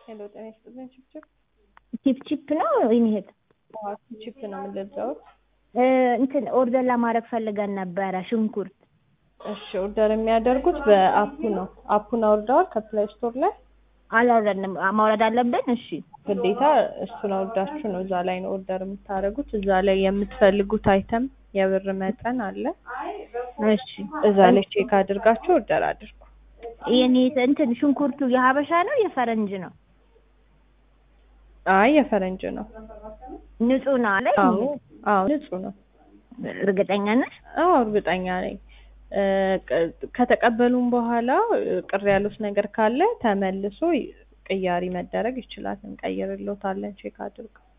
ሄሎ ጤና ይስጥልኝ። ችፕችፕ ቺፕ ቺፕ ነው ይሄድ ቺፕ ነው የምንለብሰውት። እንትን ኦርደር ለማድረግ ፈልገን ነበረ ሽንኩርት። እሺ ኦርደር የሚያደርጉት በአፑ ነው። አፑን አውርደዋል ከፕላይ ስቶር ላይ አላወረድንም። ማውረድ አለብን። እሺ ግዴታ እሱን አውርዳችሁ ነው እዛ ላይ ነው ኦርደር የምታደርጉት። እዛ ላይ የምትፈልጉት አይተም የብር መጠን አለ። እሺ እዛ ላይ ቼክ አድርጋችሁ ኦርደር አድርጉ። የኔ እንትን ሽንኩርቱ የሀበሻ ነው የፈረንጅ ነው? አይ የፈረንጅ ነው። ንጹህ ነው አለ። አዎ አዎ ንጹህ ነው። እርግጠኛ ነሽ? አዎ እርግጠኛ ነኝ። ከተቀበሉም በኋላ ቅር ያሉት ነገር ካለ ተመልሶ ቅያሪ መደረግ ይችላል። እንቀይርልዎታለን። ቼክ አድርገው